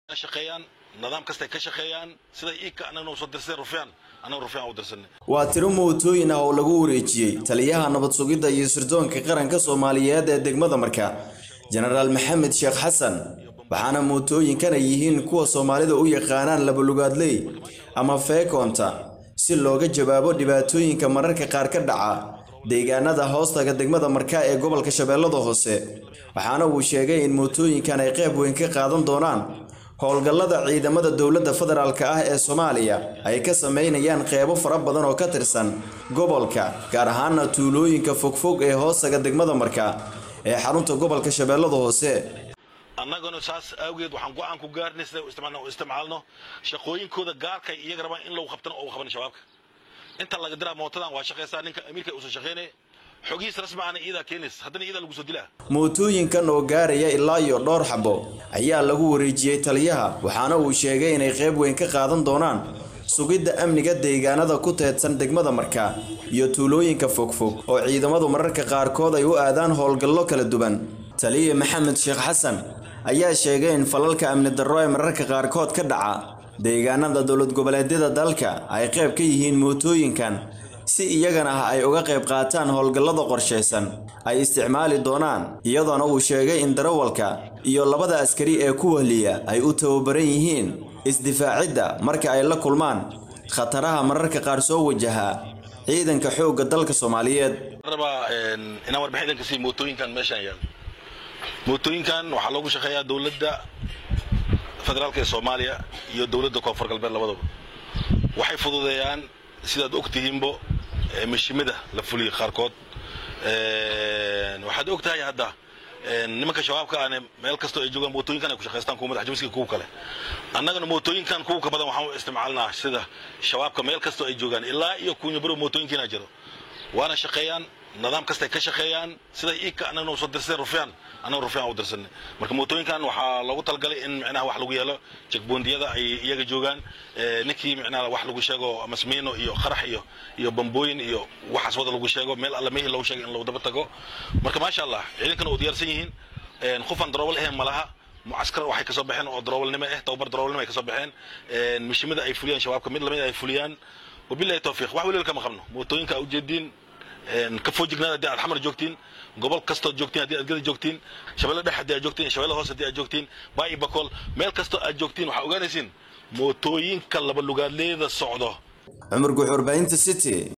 shaqeeyaan nidaam kastay ka shaqeeyaan sida iika annagna soo dirsadeen rufyaan annaga rufyaan u dirsanay waa tiro mootooyin ah oo lagu wareejiyey taliyaha nabad sugidda iyo sirdoonka qaranka soomaaliyeed ee degmada marka jenaraal maxamed sheekh xasan waxaana mootooyinkan ay yihiin kuwa soomaalida u yaqaanaan labalugaadley ama feekoonta si looga jawaabo dhibaatooyinka mararka qaar ka dhaca deegaanada hoostaga degmada marka ee gobolka shabeellada hoose waxaana uu sheegay in mootooyinkan ay qayb weyn ka qaadan doonaan howlgallada ciidamada dowladda federaalk ah ee soomaaliya ay ka sameynayaan qeybo fara badan oo ka tirsan gobolka gaar ahaana tuulooyinka fogfog ee hoostaga degmada marka ee xarunta gobolka shabeellada hoose annaguna saas awgeed waxaan go-aan ku gaarnay siday u isticmaalno shaqooyinkooda gaarkay iyaga rabaan in lagu qabtana oo qaban shabaabka inta laga diraa mootadan waa shaqaysaa ninka amiirka uusan shaqaynay xogihiis rasmi ahna iidaa keenays haddana iidaa lagu soo dilaa mootooyinkan oo gaaraya ilaa iyo dhowr xabo ayaa lagu wareejiyey taliyaha waxaana uu sheegay inay qayb weyn ka qaadan doonaan sugidda amniga deegaanada ku teedsan degmada marka iyo tuulooyinka fogfog oo ciidamadu mararka qaarkood ay u aadaan howlgallo kala duwan taliya maxamed sheekh xasan ayaa sheegay in falalka amni darro ee mararka qaarkood ka dhaca deegaanada dowlad goboleedyada dalka ay qayb ka yihiin mootooyinkan si iyagana ah ay uga qayb qaataan howlgallada qorshaysan ay isticmaali doonaan iyadoona uu sheegay in darawalka iyo labada askari ee ku wehliya ay u tababaran yihiin isdifaacidda marka ay la kulmaan khataraha mararka qaar soo wajaha ciidanka xoogga dalka soomaaliyeed rabaa inaan warbixin idinka sii mootooyinkan meeshaan yaal mootooyinkan waxaa loogu shaqeeyaa dowladda federaalka ee soomaaliya iyo dowladda koonfur galbeed labadaba waxay fududeeyaan sidaad og tihiinbo mashimada la fuliya qaarkood waxaad og tahay hadda nimanka shabaabka ane meel kastoo ay joogaan mootooyinkan ay ku shaqaystaan kuwa madax jamiska kuwa kale annagana mootooyinkan kuwa ka badan waxaan u isticmaalnaa sida shabaabka meel kastoo ay joogaan ilaa iyo kunyabaro mootooyinkiina jiro waana shaqeeyaan nidaam kastay ka shaqeeyaan sida iika annagna soo dirsadeen rufyaan annaga rufyaan u dirsanay marka mootooyinkan waxaa loogu talagalay in micnaha wax lagu yeelo jekboondiyada ay iyaga joogaan ninkii micnaha wax lagu sheego masmiino iyo qarax iyo iyo bambooyin iyo waxaas wada lagu sheego meel alle mehii loogu sheegay in lagu daba tago marka maasha allah ciidankana oo diyaarsan yihiin qofaan daroobal ahayn malaha mucaskar waxay kasoo baxeen oo daroobelnimo ah tababar daroobelnimo ay kasoo baxeen mishimada ay fuliyaan shabaabka mid lamid ay fuliyaan wabillahi tawfiiq wax weliba kama qabno mootooyinka a ujeediin ka foojignaada haddii aad xamar joogtiin gobol kastood joogtiin haddii aad gada joogtiin shabeelle dhex haddii aad joogtiin shabeelle hoos haddii aad joogtiin baa'i bakool meel kastoo aad joogtiin waxaa ogaanaysiin mootooyinka laba lugaadleeda socdo cumar guxuur baahinta city